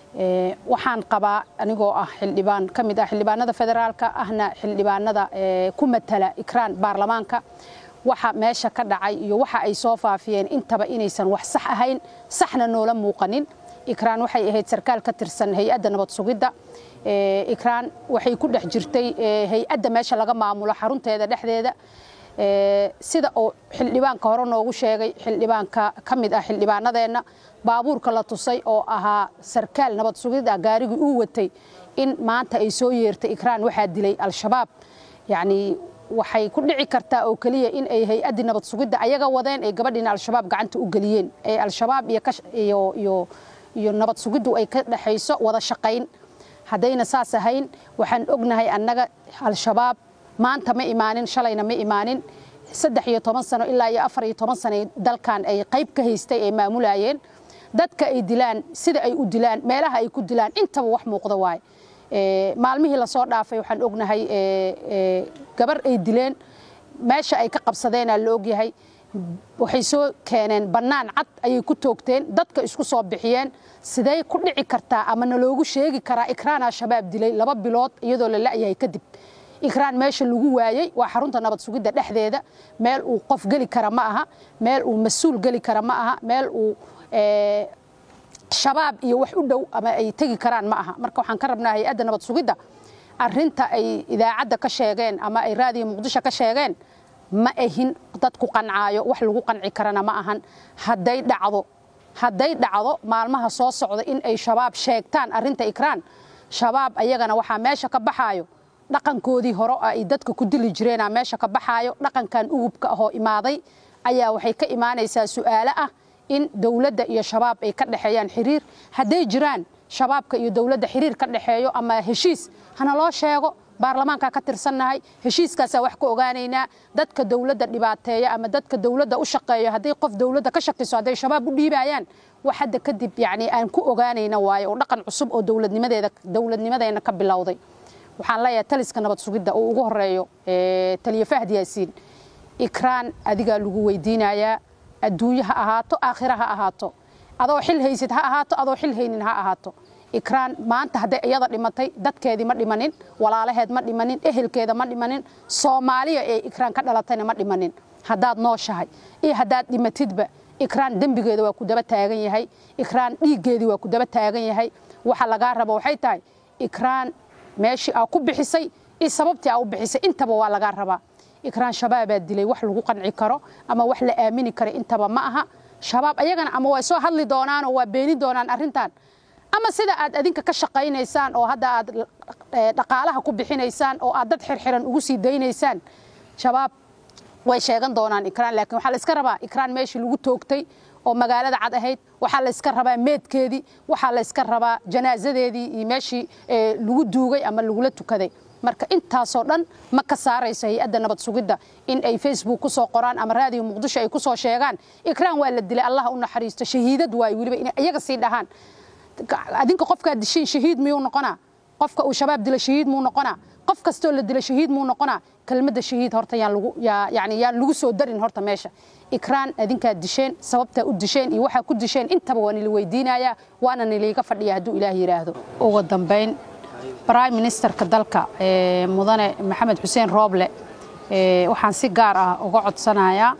waxaan qabaa anigoo ah xildhibaan ka mid ah xildhibaanada federaalka ahna xildhibaanada ku matala ikraan baarlamaanka waxa meesha ka dhacay iyo waxa ay soo faafiyeen intaba inaysan wax sax ahayn saxna noola muuqanin ikraan waxay ahayd sarkaal ka tirsan hay-adda nabad sugidda ikraan waxay ku dhex jirtay hay-adda meesha laga maamulo xarunteeda dhexdeeda sida uu xildhibaanka hore noogu sheegay xildhibaanka ka mid ah xildhibaanadeenna baabuurka la tusay oo ahaa sarkaal nabad sugid ah gaarigii uu watay in maanta ay soo yeertay ikraan waxaa dilay al-shabaab yacni waxay ku dhici kartaa oo keliya in ay hay-addii nabad sugidda ayaga wadeen ay gabadhiina al-shabaab gacanta u geliyeen ee al-shabaab iyo iyo iyo nabad sugiddu ay ka dhexayso wada shaqayn haddayna saas ahayn waxaan ognahay annaga al-shabaab maanta ma imaanin shalayna ma imaanin saddex iyo toban sano ilaa iyo afar iyo toban sano dalkan ay qayb ka haystay ay maamulayeen dadka ay dilaan sida ay u dilaan meelaha ay ku dilaan intaba wax muuqda waaye maalmihii lasoo dhaafay waxaan ognahay gabar ay dileen meesha ay ka qabsadeenaa la ogyahay waxay soo keeneen bannaan cad ayay ku toogteen dadka isku soo bixiyeen sidee ku dhici kartaa ama naloogu sheegi karaa ikraan al-shabaab dilay laba bilood iyadoo la la'yahay kadib ikraan meesha lagu waayey waa xarunta nabad sugidda dhexdeeda meel uu qof geli kara ma aha meel uu mas-uul geli kara ma aha meel uu shabaab iyo wax u dhow ama ay tegi karaan ma aha marka waxaan ka rabnaa hay-adda nabad sugidda arinta ay idaacadda ka sheegeen ama ay raadiyo muqdisho ka sheegeen ma ahin dad ku qancaayo wax lagu qanci karana ma ahan hadday dhacdo hadday dhacdo maalmaha soo socda in ay shabaab sheegtaan arinta ikraan shabaab ayagana waxaa meesha ka baxaayo dhaqankoodii hore ay dadka ku dili jireenaa meesha ka baxaayo dhaqankan ugubka ahoo imaaday ayaa waxay ka imaanaysaa su'aalo ah in dowladda iyo shabaab ay ka dhexeeyaan xiriir hadday jiraan shabaabka iyo dowladda xiriir ka dhexeeyo ama heshiis hana loo sheego baarlamaankaa ka tirsannahay heshiiskaasaa wax ka ogaanaynaa dadka dowladda dhibaateeya ama dadka dowladda u shaqeeyo hadday qof dowladda ka shakiso hadday shabaab u dhiibayaan wax hadda kadib yacni aan ku ogaanayna waayo oo dhaqan cusub oo dowladnimadeeda dowladnimadeena ka bilowday waxaan leeyahay taliska nabad sugidda oo ugu horeeyo taliye fahd yaasiin ikraan adigaa lagu weydiinayaa adduunye ha ahaato aakhira ha ahaato adoo xil haysid ha ahaato adoo xil haynin ha ahaato ikraan maanta hadday iyada dhimatay dadkeedii ma dhimanin walaalaheed ma dhimanin ehelkeeda ma dhimanin soomaaliya ee ikraan ka dhalatayna ma dhimanin haddaad nooshahay iyo haddaad dhimatidba ikraan dembigeeda waa ku daba taagan yahay ikraan dhiiggeedii waa ku daba taagan yahay waxa lagaa rabo waxay tahay ikraan meeshii aa ku bixisay iyo sababtii aa u bixisay intaba waa lagaa rabaa ikraan shabaabaa dilay wax lagu qanci karo ama wax la aamini karo intaba ma aha shabaab ayagana ama way soo hadli doonaanoo waa beeni doonaan arrintan ama sida aad adinka ka shaqaynaysaan oo hadda aad dhaqaalaha ku bixinaysaan oo aad dad xirxiran ugu sii daynaysaan shabaab way sheegan doonaan ikraan laakiin waxaa la iska rabaa ikraan meeshii lagu toogtay oo magaalada cad ahayd waxaa la iska rabaa meedkeedii waxaa la iska rabaa janaasadeedii iyo meeshii lagu duugay ama lagula tukaday marka intaasoo dhan ma ka saarayso hay-adda nabad sugidda in ay facebook ku soo qoraan ama raadiyo muqdisho ay ku soo sheegaan ikraan waa la dilay allah u naxariisto shahiidad waaye weliba inay iyaga sii dhahaan adinka qofkaad dishiin shahiid miyuu noqonaa qofka uu shabaab dila shahiid muu noqonaa qof kastoo la dila shahiid muu noqonaa kelmadda shahiid horta yaan lagu yani yaan lagu soo darin horta meesha ikraan adinkaad disheen sababtaa u disheen iyo waxaa ku disheen intaba waa nila weydiinayaa waana niliiga fadhiya hadduu ilaah yidhaahdo ugu dambayn prime ministerka dalka mudane maxamed xuseen rooble waxaan si gaar ah uga codsanayaa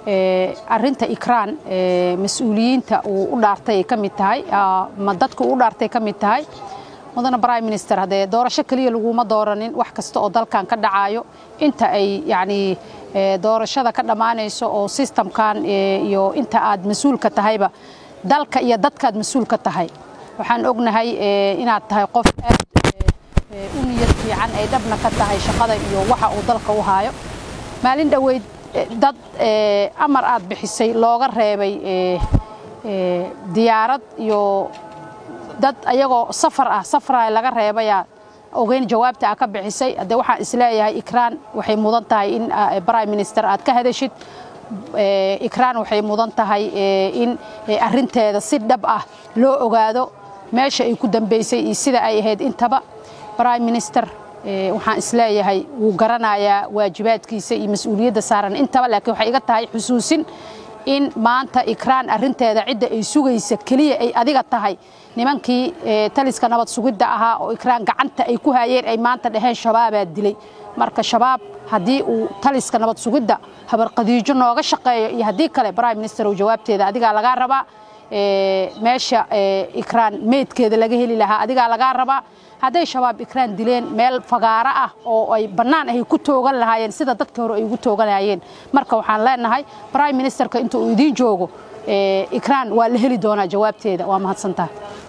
arinta ikraan mas-uuliyiinta uu u dhaartay ay ka mid tahay ma dadka uu u dhaartay ka mid tahay mudane prime minister haddee doorasho keliya laguma dooranin wax kasta oo dalkan ka dhacaayo inta ay yacni doorashada ka dhammaanayso oo sistamkan iyo inta aad mas-uulka tahayba dalka iyo dadkaad mas-uulka tahay waxaan ognahay inaad tahay qof aad u niyad fiican ay dhabna ka tahay shaqada iyo waxa uu dalka u haayo maalin dhoweyd dad amar aad bixisay looga reebay diyaarad iyo dad ayagoo safar ah safra laga reebayaa ogeyn jawaabta aa ka bixisay haddee waxaan isleeyahay ikraan waxay mudan tahay in prime minister aad ka hadashid ikraan waxay mudan tahay in arinteeda si dhab ah loo ogaado meesha ay ku dambaysay iyo sida ay ahayd intaba prime minister waxaan isleeyahay wuu garanayaa waajibaadkiisa iyo mas-uuliyadda saaran intaba laakiin waxay iga tahay xusuusin in maanta ikraan arinteeda cidda ay sugaysa keliya ay adiga tahay nimankii taliska nabad sugidda ahaa oo ikraan gacanta ay ku hayeen ay maanta dhaheen shabaabaa dilay marka shabaab haddii uu taliska nabad sugidda habarqadiijo nooga shaqeeyo iyo haddii kale prime minister uu jawaabteeda adigaa lagaa rabaa meesha ikraan meydkeeda laga heli lahaa adigaa lagaa rabaa hadday shabaab ikraan dileen meel fagaaro ah oo ay bannaan ahay ku toogan lahaayeen sida dadka hore ay ugu tooganayeen marka waxaan leenahay prime ministerka inta uu idiin joogo ikraan waa la heli doonaa jawaabteeda waa mahadsantahay